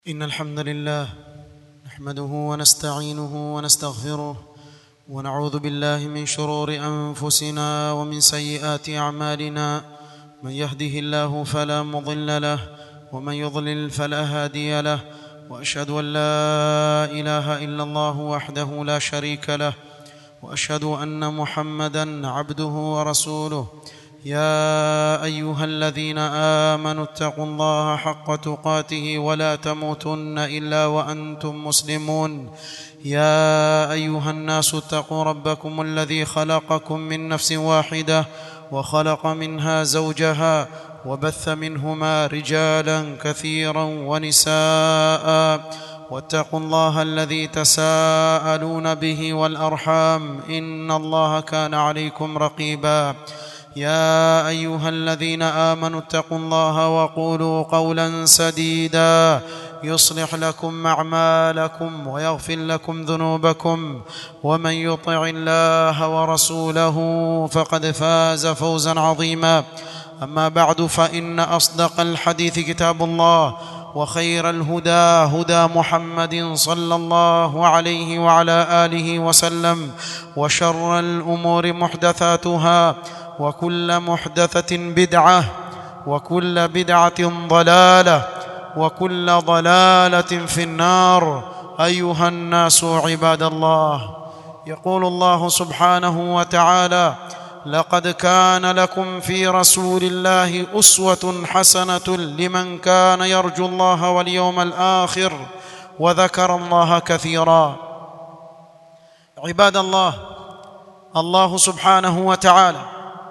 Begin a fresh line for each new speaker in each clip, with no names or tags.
إن الحمد لله نحمده ونستعينه ونستغفره ونعوذ بالله من شرور أنفسنا ومن سيئات أعمالنا من يهده الله فلا مضل له ومن يضلل فلا هادي له وأشهد أن لا إله إلا الله وحده لا شريك له وأشهد أن محمدا عبده ورسوله يا ايها الذين امنوا اتقوا الله حق تقاته ولا تموتن الا وانتم مسلمون يا ايها الناس اتقوا ربكم الذي خلقكم من نفس واحده وخلق منها زوجها وبث منهما رجالا كثيرا ونساء واتقوا الله الذي تساءلون به والارحام ان الله كان عليكم رقيبا يا ايها الذين امنوا اتقوا الله وقولوا قولا سديدا يصلح لكم اعمالكم ويغفر لكم ذنوبكم ومن يطع الله ورسوله فقد فاز فوزا عظيما اما بعد فان اصدق الحديث كتاب الله وخير الهدى هدى محمد صلى الله عليه وعلى اله وسلم وشر الامور محدثاتها وكل محدثة بدعة وكل بدعة ضلالة وكل ضلالة في النار أيها الناس عباد الله يقول الله سبحانه وتعالى لقد كان لكم في رسول الله أسوة حسنة لمن كان يرجو الله واليوم الآخر وذكر الله كثيرا عباد الله الله سبحانه وتعالى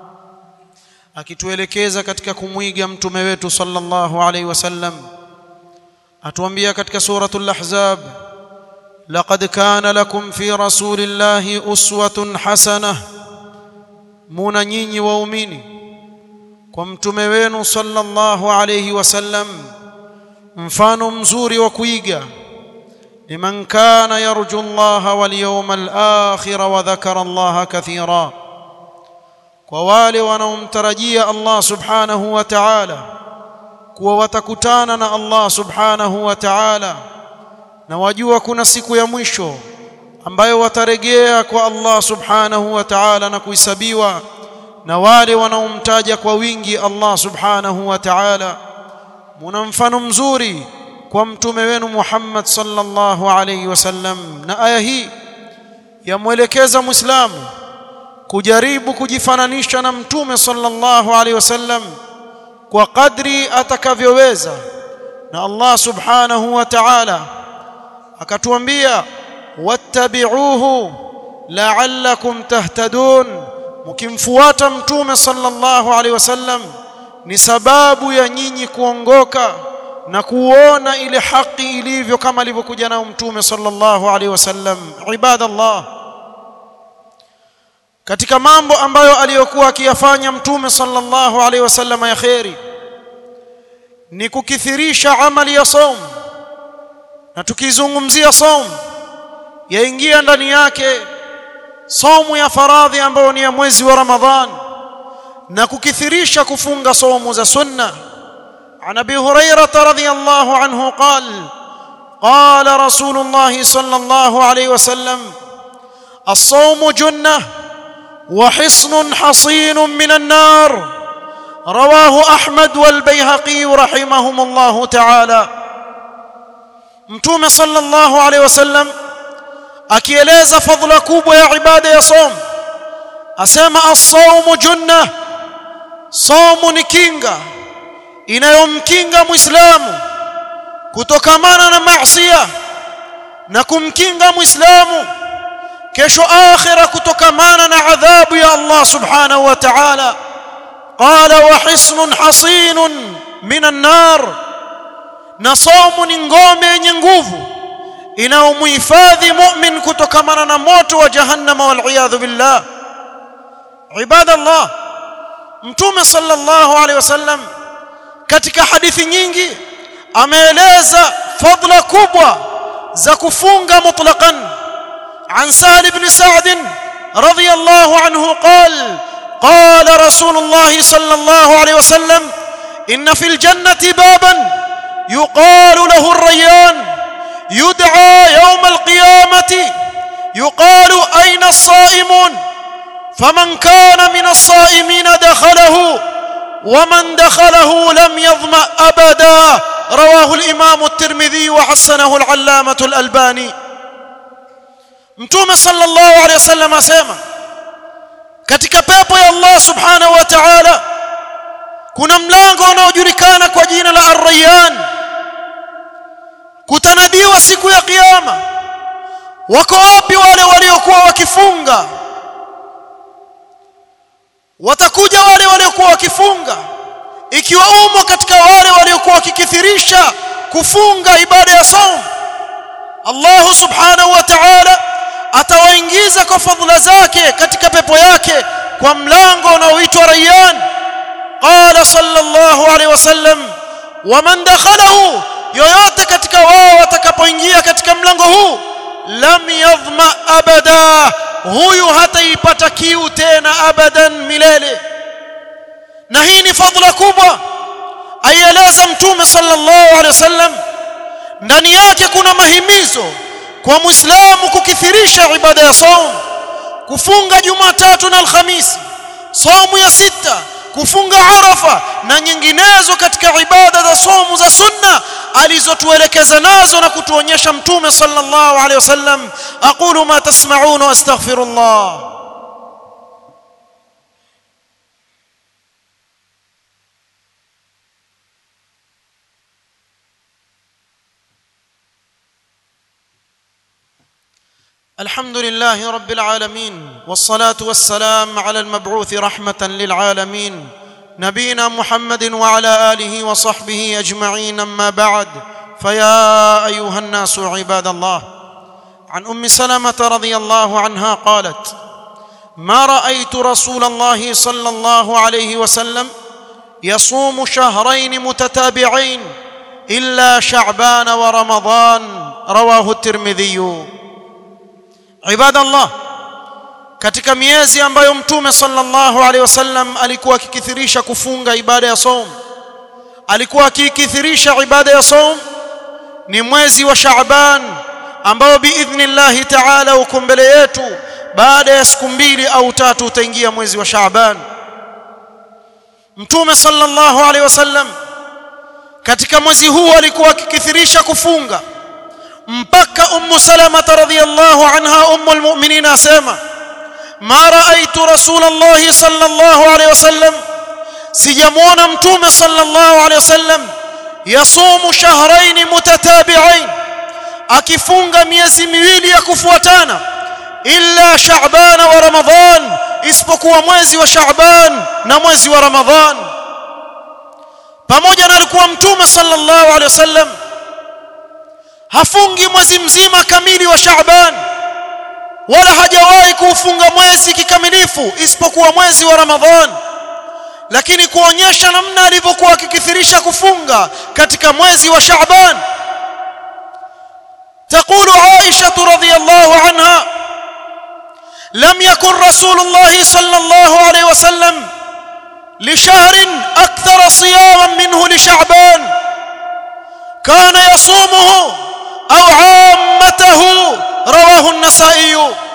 akituelekeza katika kumwiga mtume wetu sallallahu alaihi wasallam atuambia katika suratul ahzab laqad kana lakum fi rasulillahi uswatun hasanah muna nyinyi waumini kwa mtume wenu sallallahu alaihi wasallam mfano mzuri wa kuiga liman kana yarju Allah wal yawmal akhir wa dhakara Allah kathira kwa wale wanaomtarajia Allah subhanahu wa ta'ala kuwa watakutana na Allah subhanahu wa ta'ala na wajua kuna siku ya mwisho ambayo wataregea kwa Allah subhanahu wa ta'ala na kuhesabiwa na wale wanaomtaja kwa wingi Allah subhanahu wa ta'ala muna mfano mzuri kwa mtume wenu Muhammad sallallahu alayhi wasallam na aya hii yamwelekeza muislamu kujaribu kujifananisha na mtume sallallahu alaihi wasallam kwa kadri atakavyoweza na Allah subhanahu wa ta'ala akatuambia wattabi'uhu la'allakum tahtadun mkimfuata mtume sallallahu alaihi wasallam ni sababu ya nyinyi kuongoka na kuona ile haki ilivyo kama alivyokuja nao mtume sallallahu alaihi wasallam ibadallah katika mambo ambayo aliyokuwa akiyafanya mtume sallallahu alaihi wasallam ya khairi ni kukithirisha amali ya saum na tukizungumzia saum yaingia ndani yake saumu ya faradhi ambayo ni ya mwezi wa Ramadhan na kukithirisha kufunga saumu za sunna عن ابي هريره رضي الله عنه قال قال رسول الله صلى الله عليه وسلم الصوم جنه وحصن حصين من النار رواه احمد والبيهقي رحمهم الله تعالى mtume sallallahu alaihi wasallam akieleza fadhila kubwa ya ibada ya som asema as-sawmu junna somu ni kinga inayomkinga muislamu kutokamana na maasiya na kumkinga muislamu kesho akhira kutokamana na adhabu ya Allah subhanahu wa ta'ala qala wa hisnun hasinun minan nar na saumu ni ngome yenye nguvu inayomhifadhi mu'min kutokamana na moto wa jahannama wal iyadhu billah ibadallah mtume sallallahu alaihi wasallam katika hadithi nyingi ameeleza fadla kubwa za kufunga mutlaqan عن سهل بن سعد رضي الله عنه قال قال رسول الله صلى الله عليه وسلم ان في الجنه بابا يقال له الريان يدعى يوم القيامة يقال أين الصائمون فمن كان من الصائمين دخله ومن دخله لم يظمأ أبدا رواه الإمام الترمذي وحسنه العلامة الألباني متوم صلى الله عليه وسلم أسيما katika pepo ya Allah subhanahu wa ta'ala kuna mlango unaojulikana kwa jina la Ar-Rayyan kutanadiwa siku ya kiyama wako wapi wale waliokuwa wakifunga watakuja wale waliokuwa wakifunga ikiwa umo katika wale waliokuwa wakikithirisha kufunga ibada ya saum Allah subhanahu wa ta'ala atawaingiza kwa fadhila zake katika pepo yake kwa mlango unaoitwa Rayyan qala sallallahu alaihi wasallam waman dakhalahu yoyote katika wao watakapoingia katika mlango huu lam yadhma abada huyu hataipata kiu tena abadan milele na hii ni fadhila kubwa aieleza mtume sallallahu alaihi wasallam ndani yake kuna mahimizo kwa muislamu kukithirisha ibada ya saum kufunga jumatatu na alhamisi saumu ya sita kufunga arafa na nyinginezo katika ibada za saumu za sunna alizotuelekeza nazo na kutuonyesha mtume sallallahu alaihi wasallam aqulu ma tasma'un wa astaghfirullah الحمد لله رب العالمين والصلاه والسلام على المبعوث رحمه للعالمين نبينا محمد وعلى اله وصحبه اجمعين اما بعد فيا ايها الناس عباد الله عن ام سلمه رضي الله عنها قالت ما رايت رسول الله صلى الله عليه وسلم يصوم شهرين متتابعين الا شعبان ورمضان رواه الترمذي عباد الله katika miezi ambayo mtume sallallahu alaihi wasallam alikuwa akikithirisha kufunga ibada ya saum alikuwa akikithirisha ibada ya saum ni mwezi wa Shaaban ambao biidhnillah ta'ala uko mbele yetu baada ya siku mbili au tatu utaingia mwezi wa Shaaban mtume sallallahu alaihi wasallam katika mwezi huu alikuwa akikithirisha kufunga mpaka ummu salama radhiyallahu anha ummul mu'minin asema ma raaitu rasulullah sallallahu alayhi wasallam sijamuona mtume sallallahu alayhi wasallam yasumu shahrayn mutatabi'ain akifunga miezi miwili ya kufuatana illa sha'ban wa ramadhan isipokuwa mwezi wa sha'ban na mwezi wa ramadhan pamoja na alikuwa mtume sallallahu alayhi wasallam hafungi mwezi mzima kamili wa Shaaban wala hajawahi kuufunga mwezi kikamilifu isipokuwa mwezi wa Ramadhan lakini kuonyesha namna alivyokuwa akikithirisha kufunga katika mwezi wa Shaaban تقول عائشة رضي الله عنها لم يكن رسول الله صلى الله عليه وسلم لشهر أكثر صياما منه لشعبان كان يصومه أو عامته رواه النسائي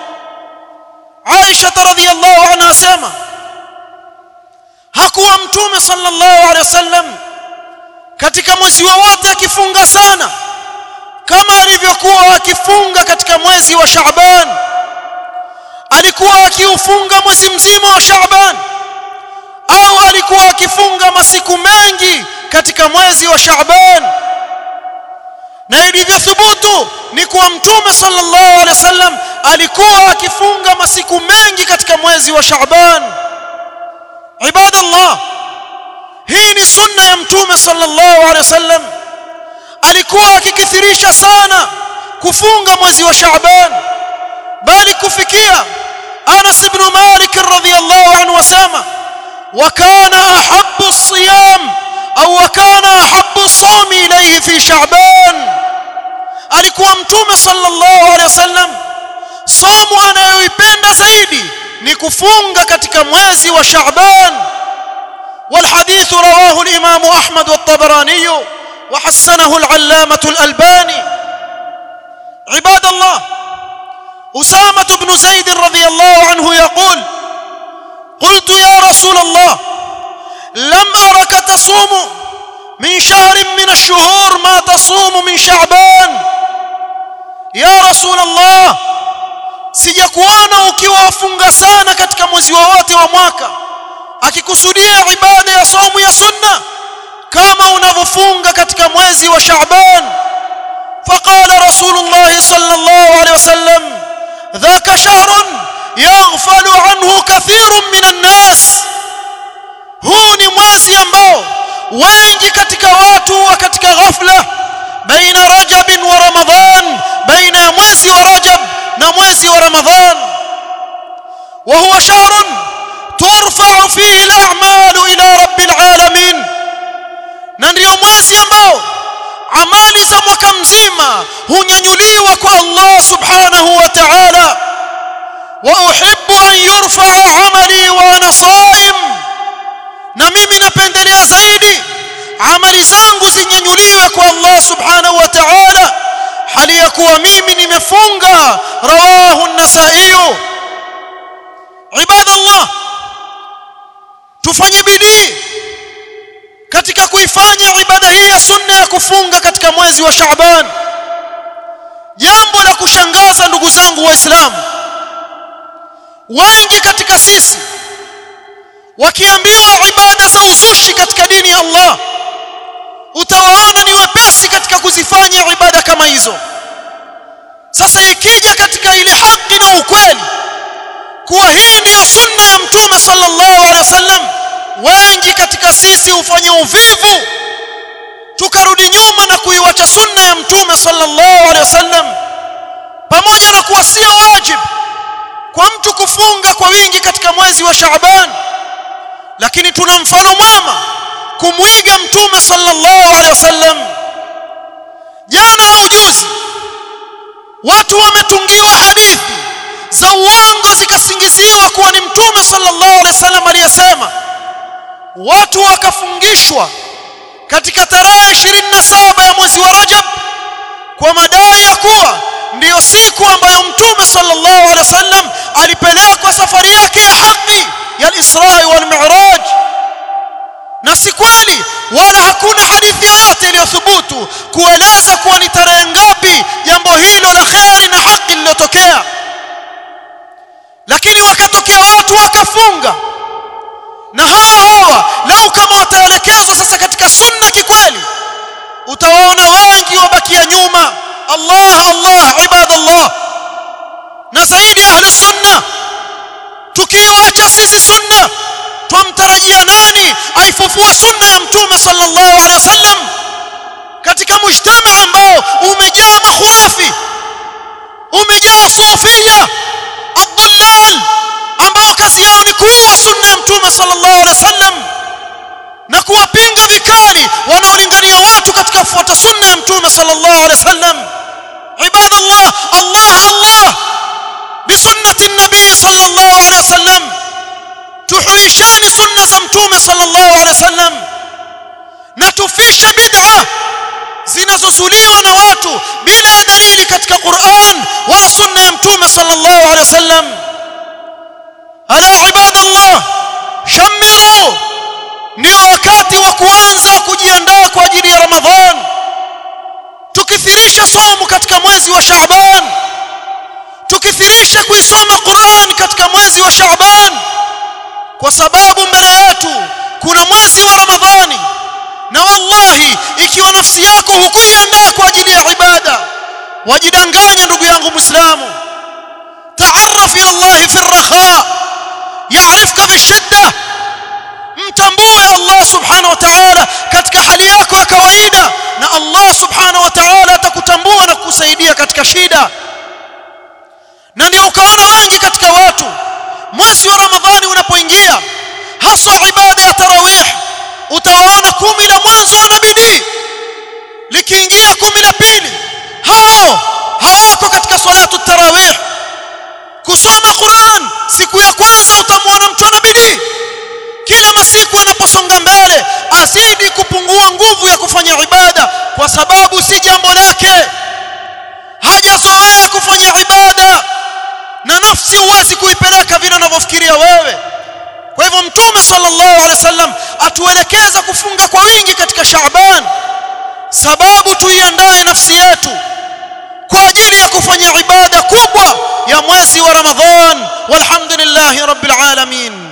عائشة رضي الله عنها سيما hakuwa mtume sallallahu alaihi wasallam katika mwezi wowote akifunga sana kama alivyokuwa akifunga katika mwezi wa Shaaban alikuwa akiufunga mwezi mzima wa Shaaban au alikuwa akifunga masiku mengi katika mwezi wa Shaaban na ilivyothubutu ni kuwa mtume sallallahu alaihi wasallam alikuwa akifunga masiku mengi katika mwezi wa Shaaban ibadallah hii ni sunna ya mtume sallallahu alaihi wasallam alikuwa akikithirisha sana kufunga mwezi wa Shaaban bali kufikia Anas ibn Malik radhiyallahu anhu wasema wa kana ahabbu as-siyam au wa kana ahabbu as-sawm ilayhi fi Shaaban alikuwa mtume sallallahu alaihi wasallam somo anayoipenda zaidi ni kufunga katika mwezi wa Shaaban والحديث رواه الإمام أحمد والطبراني وحسنه العلامة الألباني عباد الله أسامة بن زيد رضي الله عنه يقول قلت يا رسول الله لم أرك تصوم من شهر من الشهور ما تصوم من شعبان يا رسول الله sijakuona ukiwa wafunga sana katika mwezi wowote wa mwaka akikusudia ibada ya saumu ya sunna kama unavyofunga katika mwezi wa Shaaban faqala rasulullah sallallahu alaihi wasallam dhaka shahrun yaghfalu anhu kathirun minan nas huu ni mwezi ambao wengi katika watu wa katika ghafla baina rajab wa ramadhan baina ya mwezi wa rajab na mwezi wa ramadhan wa huwa shahrun turfa'u fihi al-a'malu ila rabbil alamin na ndio mwezi ambao amali za mwaka mzima hunyanyuliwa kwa Allah subhanahu wa ta'ala wa uhibbu an yurfa'a 'amali wa ana sa'im na mimi napendelea zaidi amali zangu zinyanyuliwe kwa Allah subhanahu wa ta'ala hali ya kuwa mimi nimefunga rawahu an-nasa'i ibadallah tufanye bidii katika kuifanya ibada hii ya sunna ya kufunga katika mwezi wa Shaaban jambo la kushangaza ndugu zangu waislamu wengi katika sisi wakiambiwa ibada za uzushi katika dini ya Allah utawaona ni wepesi katika kuzifanya ibada kama hizo sasa ikija katika ile haki na ukweli kuwa hii ndiyo sunna ya mtume sallallahu alaihi wasallam wengi katika sisi hufanya uvivu tukarudi nyuma na kuiwacha sunna ya mtume sallallahu alaihi wasallam pamoja na kuwa sio wajibu kwa mtu kufunga kwa wingi katika mwezi wa Shaaban lakini tuna mfano mwema kumwiga mtume sallallahu alaihi wasallam jana au juzi watu wametungiwa hadithi za uongo zikasingiziwa kuwa ni mtume sallallahu alaihi wasallam aliyesema watu wakafungishwa katika tarehe 27 ya mwezi wa Rajab kwa madai ya kuwa ndiyo siku ambayo mtume sallallahu alaihi wasallam alipelekwa safari yake ya haki ya al-Isra wal Mi'raj na si kweli wala hakuna hadithi yoyote iliyothubutu kueleza kuwa ni tarehe ngapi jambo hilo la kheri na haki lililotokea lakini wakatokea watu wakafunga na hawa hawa lau kama wataelekezwa sasa katika sunna kikweli utawaona wengi wabakia nyuma Allah Allah ibadallah na zaidi ahlu sunna tukiiwacha sisi sunna twamtarajia nani aifufue sunna ya mtume sallallahu alaihi wasallam katika mujtama ambao umejaa makhurafi umejaa sufia adallal ambao kazi yao ni kuua sunna ya mtume sallallahu alaihi wasallam na kuwapinga vikali wanaolingania watu katika kufuata sunna ya mtume sallallahu alaihi wasallam ibadallah Allah Allah bisunnati nabii sallallahu alaihi wasallam tuhuisheni sunna za mtume sallallahu alaihi wasallam na tufishe bid'a zinazozuliwa na watu bila dalili katika Qur'an wala sunna ya mtume sallallahu alaihi wasallam ala ibadallah shamiru ndio wakati wa kuanza kujiandaa kwa ajili ya ramadhan tukithirisha somo katika mwezi wa shaaban tukithirisha kuisoma Qur'an katika mwezi wa shaaban kwa sababu mbele yetu kuna mwezi wa ramadhani na wallahi ikiwa nafsi yako hukuiandaa kwa ajili ya ibada wajidanganya ndugu yangu muislamu taarraf ila Allah fi ar-rakha ya'rifka fi shidda mtambue Allah subhanahu wa ta'ala katika hali yako ya kawaida na Allah subhanahu wa ta'ala atakutambua na kukusaidia katika shida na ndio ukaona wengi katika watu mwezi wa ramadhani unapoingia haswa ibada ya tarawih utawaona kumi la mwanzo wana bidii likiingia kumi la pili hao hawako katika salatu tarawih kusoma Qur'an siku ya kwanza utamwona mtu ana bidii kila masiku anaposonga mbele atazidi kupungua nguvu ya kufanya ibada kwa sababu si jambo lake hajazoea kufanya ibada na nafsi huwezi kuipeleka vile unavyofikiria wewe kwa hivyo mtume sallallahu alaihi wasallam atuelekeza kufunga kwa wingi katika Shaaban sababu tuiandae nafsi yetu kwa ajili ya kufanya ibada kubwa ya mwezi wa Ramadhan walhamdulillahi rabbil alamin